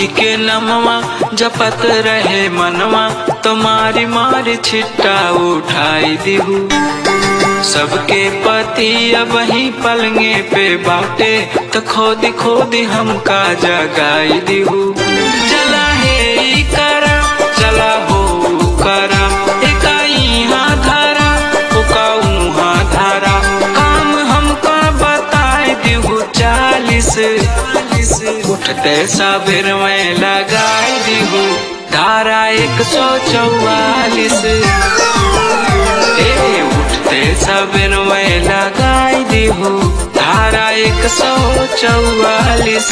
जी के नमवा जपत रहे मनवा तो मारी मारी छिट्टा उठाई दिहू सबके पति अब ही पलंगे पे बाटे तो खोदी खोदी हमका जगाई दिहू चला हे ई करा चला हो ऊ करा एका इहाँ धारा ओका उहाँ धारा काम हमका बताए दिहू चालीस उठते सबेर में लगाई दिहू धारा एक सौ चौवालीस ए उठते सबेर में लगाई दिहू धारा एक सौ चौवालीस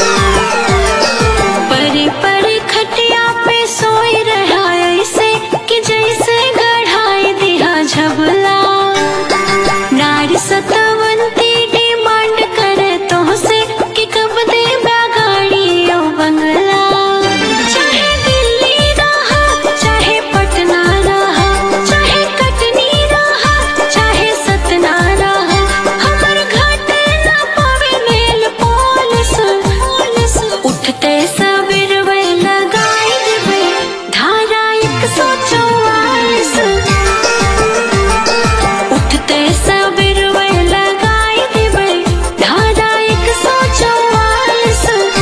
परी परी खटिया पे सोई रहा ऐसे कि जैसे गढ़ाई दिया झबला नारी सतवंती डिमांड करे तो से कि कब दे गाड़ी ओ बंगला चाहे दिल्ली रहा चाहे पटना रहा चाहे कटनी रहा चाहे सतना रहा हमर घाटे ना पावे मेल पुलिस पुलिस उठते सबेर वे लगाई देवे धारा एक सौ चौवालीस उठते सबेर वे लगाई देवे धारा एक सौ चौवालीस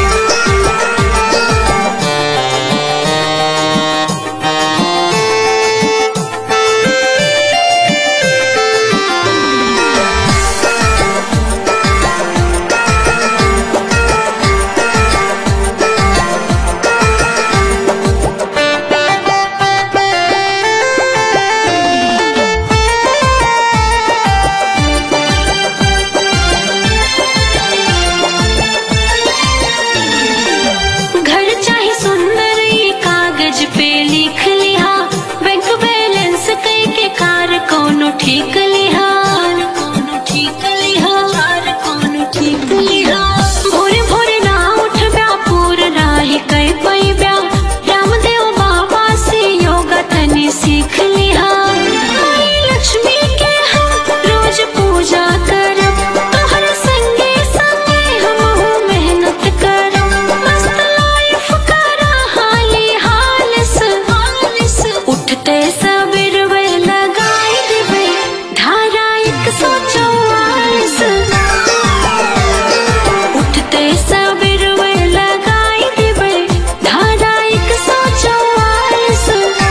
घर चाहे सुंदर ये कागज पे लिख लिहा बैंक बैलेंस कई के कार कोनो ठीक लिहा कोनो ठीक लिहा कार कोनो ठीक लिहा भोरे भोरे ना उठ ब्या पूर राही कई पई ब्या रामदेव बाबा से योगा तनी सीख लिहा माई लक्ष्मी के हम रोज पूजा करब तोहर संगे संगे हमहू मेहनत करब मस्त लाइफ करा हाली हालिस हालिस उठते सबेर वे लगाई देवे धारा एक सौ चौवालीस उठते सबेर वे लगाई देवे धारा एक सौ चौवालीस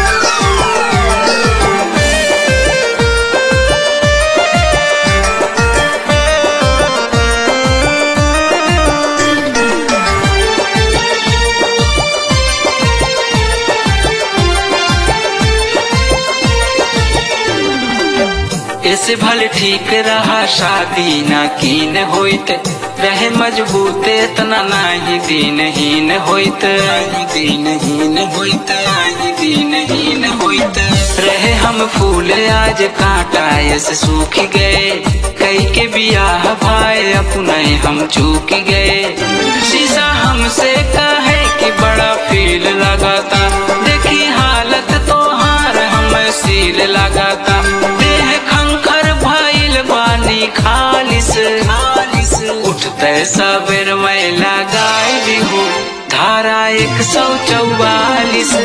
ऐसे भले ठीक रहा शादी ना कीन होइत रहे मजबूत इतना नाही दिन हीन होइत दिन हीन होइत दिन हीन होइत रहे हम फूल आज कांटा ऐसे सूख गए कई के बियाह भाई अपने हम चूक गए शीशा हमसे कहे कि बड़ा फील लगाता देखी हालत तो हार हम सील लगाता देह खंखर भइल बानी खालिस खालिस उठते सबेर में लगाई दिहू धारा एक सौ चौवालीस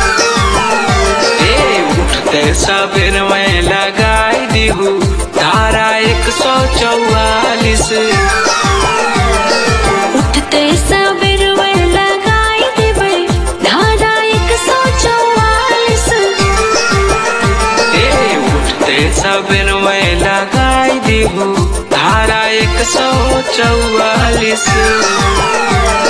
ए उठते सबेर में लगाई दिहू धारा एक सौ चौवालीस उठते सबेर वे लगाई देवे धारा एक सौ चौवालीस ए उठते सबेर में लगाई दिहू धारा एक सौ चौवालीस